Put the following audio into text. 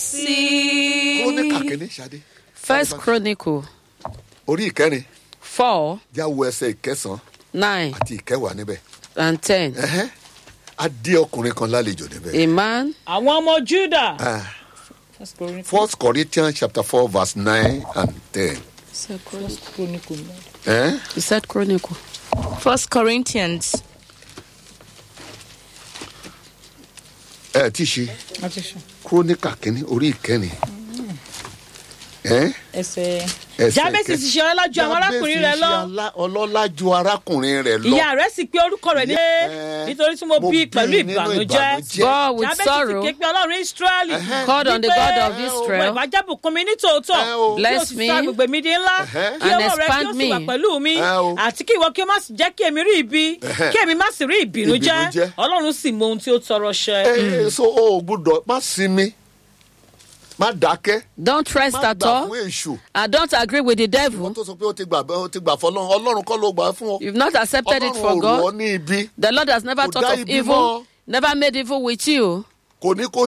sí. kúrónìkà kìíní ṣadé First Chronicle orí ìkẹrin four jáwó ẹsẹ ìkẹsàn nine àti ìkẹwàá níbẹ̀ and ten. Ẹhẹ́. a dé ọkùnrin kan lálejò níbẹ̀. A man àwọn ọmọ juda. Ah, First Corinthians chapter four verse nine and ten. Eh? he said Chronicle. First Corinthians ẹ ti ṣe kúrónìkà kìíní orí ìkẹrin. Eh? ẹsẹ̀. Ẹsẹ̀ jábẹ́sì ti ṣe ọlọ́lá ju àwọn arákùnrin rẹ̀ lọ. Jábẹ́sì ṣe alá- ọlọ́lá ju arákùnrin rẹ̀ lọ. ìyá rẹ̀ sì pé orúkọ rẹ̀ ní. Eh, nítorí tí mo mo bí bí pẹ̀lú nínú ìbànújẹ́. ìbànújẹ́. God with jábẹ́sì sorrow sì ké pé ọlọ́run israẹli. called on the God of Israel. ìwà jábùkún mi ní tòótọ́. Eh, o. kí o Bless sì me. sọ agbègbè mi di ńlá. Eh. kí And ọwọ́ rẹ kí ó expand sì wà me. pẹ̀lú mi. Eh, o. àti kí ìwọ kí o má sì jẹ́ kí èmi rí ibi. Eh. kí èmi má sì rí ìbìnújẹ́. Ìbìnújẹ́. ọlọ́run sì mọ ohun tí ó tọrọ ṣẹ. ẹ so o ò gbúdọ̀ má sinmi má dákẹ́ Don't rest má at gbà all. fún èṣù And don't agree with the wọ́n devil. tó sọ pé ó ti gbà ó ti gbà fọlọ́run ọlọ́run kọ́ ló gbà fún ọ You've not accepted it ọlọ́run for ò rò ọ God. ní ibi The Lord has never Kò thought dá of ibi evil, mọ́. never made evil with you. kò ní kó